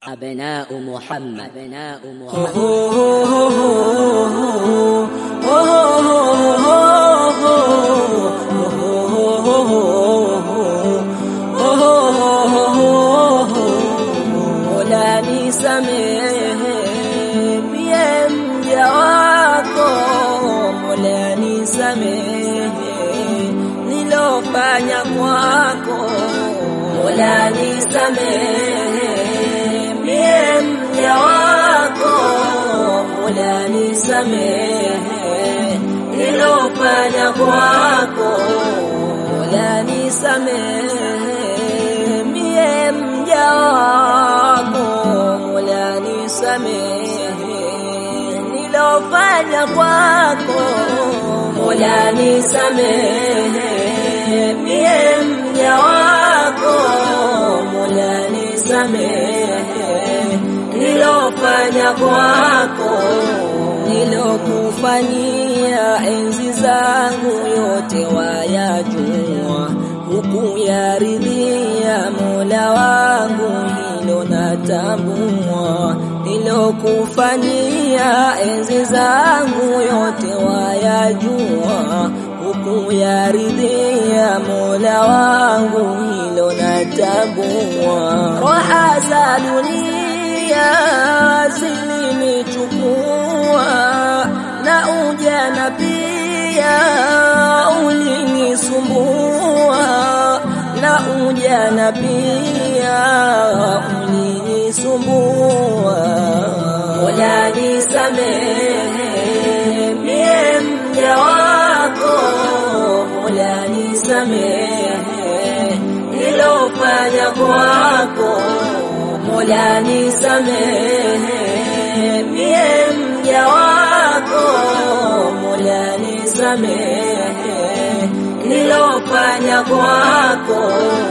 أبناء محمد أبناء محمد Mola nisamehe mie mja wako, Mola nisamehe nilofanya kwako, Mola nisamehe mie mja wako, Mola nisamehe nilofanya kwako, Mola nisamehe mie mja wako, Mola nisamehe nilofanya kwako, Mola nisamehe mie mja wako, Mola nisamehe nilofanya kwako, nilokufanyia enzi zangu yote wayajua, hukuyaridhia Mola wangu, hilo natambua. Nilokufanyia enzi zangu yote wayajua, hukuyaridhia Mola wangu, hilo natambua. Raha za dunia zilinichukua na ujana pia ulinisumbua na ujana pia ulinisumbua. Mola nisamehe mie mja wako, Mola nisamehe nilofanya kwako, Mola nisamehe mie mja wako, Mola nisamehe nilofanya kwako.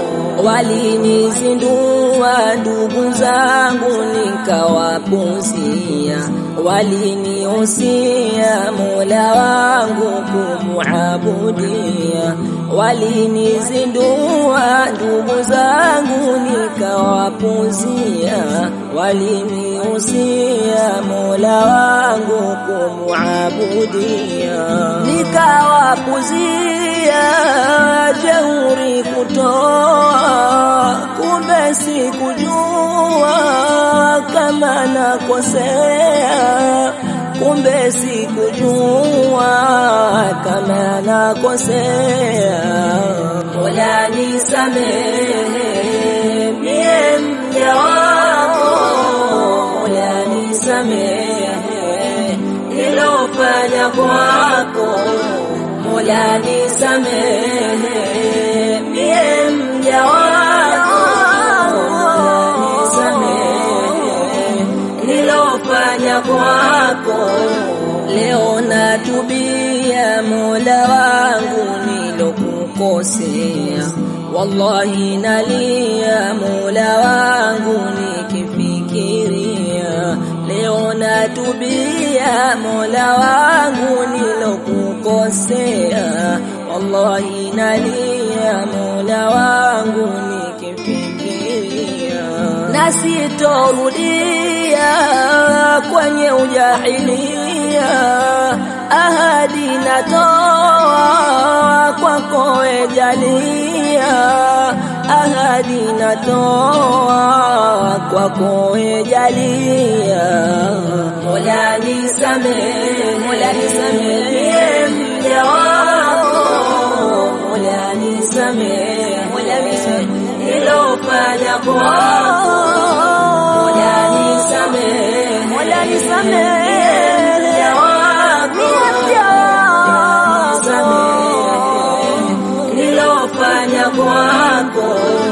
Walinizindua ndugu zangu nikawapuzia, walinihusia Mola wangu kumuabudia. Walinizindua ndugu zangu nikawapuzia, walinihusia Mola wangu kumuabudia, nikawapuzia jeuri kutoa, kumbe sikujua kama nakosea, kumbe sikujua kama nakosea. Mola nisamehe mie mja wako, Mola nisamehe nilofanya kwako, Mola nisamehe mie mja wako, Mola nisamehe nilofanya kwako. Leo natubia Mola wangu nilokukosea, wallahi nalia Mola wangu nikifikiria. Leo natubia Mola wangu nilokukosea, wallahi nalia Mola wangu nikifikiria, na sitorudia kwenye ujahilia, ahadi natoa kwako ejalia, ahadi natoa kwako ejalia. Mola nisamehe, Mola nisamehe mja wako, Mola nisamehe, Mola nisamehe nilofanya kwako, Mola nisamehe, Mola nisamehe mja wako, nisamehe nilofanya kwako